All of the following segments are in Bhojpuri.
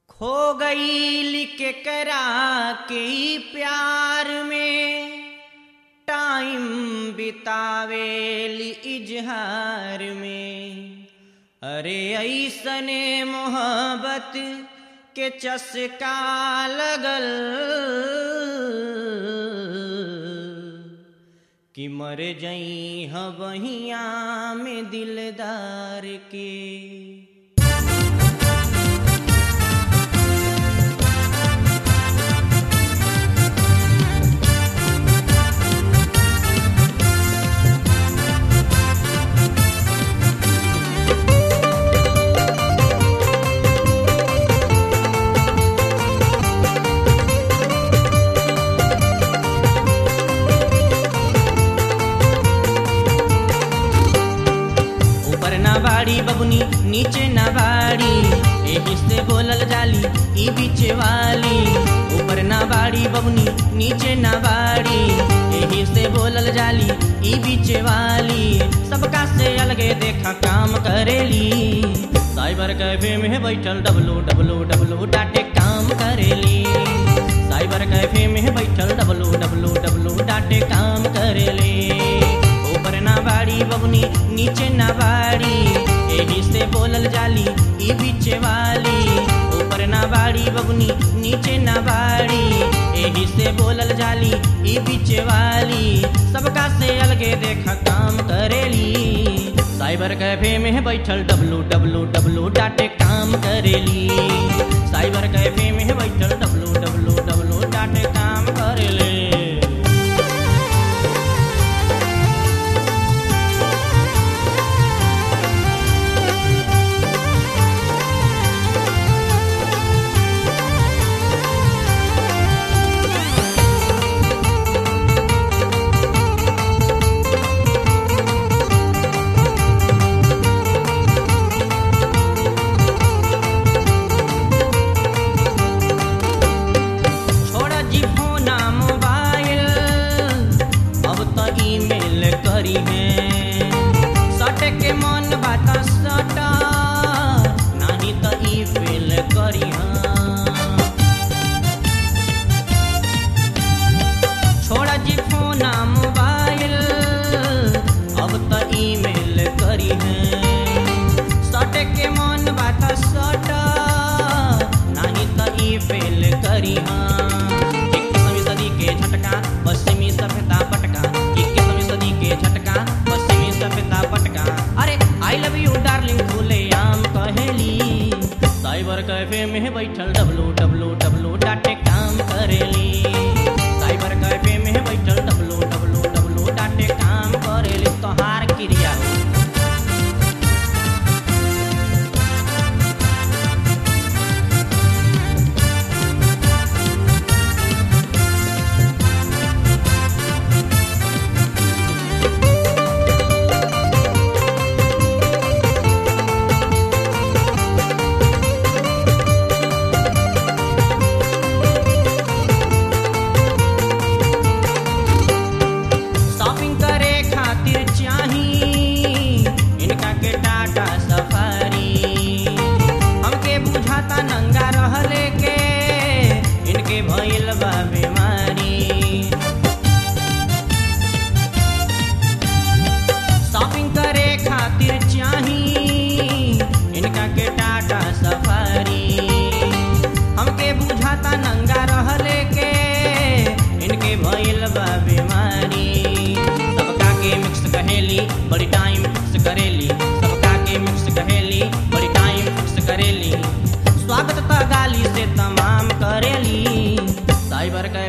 खो गई केकरा के ई प्यार में टाइम बितावेली इजहार में अरे ऐसने मोहब्बत के चस्का लगल कि मर जई हबहिया में दिलदार के ऊपर ना बाड़ी बबुनी नीचे ना बाड़ी एही से बोलल जाली ई बीचे वाली ऊपर ना बाड़ी बबुनी नीचे ना बाड़ी एही से बोलल जाली ई बीचे वाली सबका से अलगे देखा काम करेली साइबर कैफे में बैठल डब्लू डब्लू डब्लू डाटे काम करेली साइबर कैफे में बैठल डब्लू डब्लू डब्लू डाटे काम करेली ऊपर ना बाड़ी बबुनी नीचे ना बाड़ी एही से बोलल जाली ई बीचे वाली ऊपर ना बाड़ी बबुनी नीचे ना बाड़ी एही से बोलल जाली ई बीचे वाली सबका से अलगे देखा काम करेली साइबर कैफे में बैठल डब्लू डब्लू डब्लू डाटे काम करेली साइबर कैफे में बैठल डब्लू डब्लू डब्लू डाटे काम करेले छोड़ा जी फोना मोबाइल अब तो ईमेल करी है सट के मन बात सट नहीं तो ई फेल करी छोड़ा जी फोना मोबाइल अब तो ईमेल करी है सट के मन बात सट नहीं तो ई फेल करी इक्कीसवीं सदी के झटका पश्चिमी सभ्यता पटका इक्कीसवीं सदी के झटका पश्चिमी सभ्यता पटका अरे आई लव यू डार्लिंग खुले आम कहेली साइबर कैफे में बैठल डब्लू डब्लू डब्लू डाटे काम करेली साइबर कैफे में बैठल डब्लू डब्लू डब्लू डाटे काम करेली तोहार क्रिया हो शॉपिंग करे खातिर चाही इनका के टाटा सफारी हमके बुझाता नंगा रहले के इनके भइल बा बीमारी शॉपिंग करे खातिर चाही इनका के टाटा सफारी हमके बुझाता नंगा रहले के इनके भइल बा बीमारी सबका के मिक्स कहेली बड़ी टाइम फिक्स करेली सबका के मिक्स कहेली बड़ी टाइम फिक्स करेली स्वागत त गाली से तमाम करेली साइबर के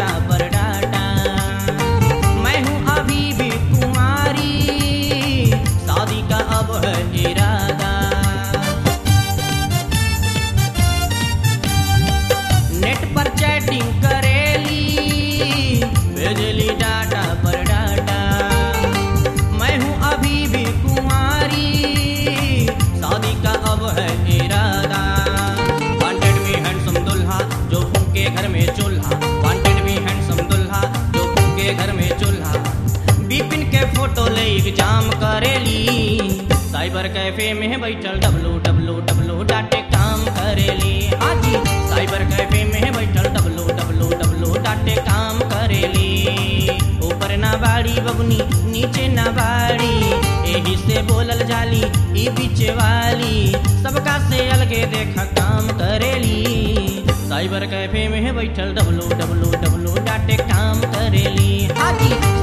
डाटा पर डाटा मैं हूँ अभी भी कुमारी शादी का अब है इरादा नेट पर चैटिंग करेली भेजली डाटा पर डाटा मैं हूँ अभी भी कुमारी शादी का अब है इरादा वांटेड भी हैंडसम दुल्हा जो फूके घर में चूल्हा वांटेड भी हैंडसम दुल्हा जो फूके घर में चूल्हा बिपिन के फोटो ले एग्जाम करेली साइबर कैफे में बैठल डब्लू डब्लू डब्लू डाटे काम करेली हाँ जी साइबर कैफे में बैठल डब्लू डब्लू डब्लू डाटे काम करेली ऊपर ना बाड़ी बबुनी नीचे ना बाड़ी एही से बोलल जाली ई बीचे वाली सबका से अलगे देख काम करेली साइबर कैफे में बैठल डब्लू डब्लू डब्लू डाटे काम करेली हाँ जी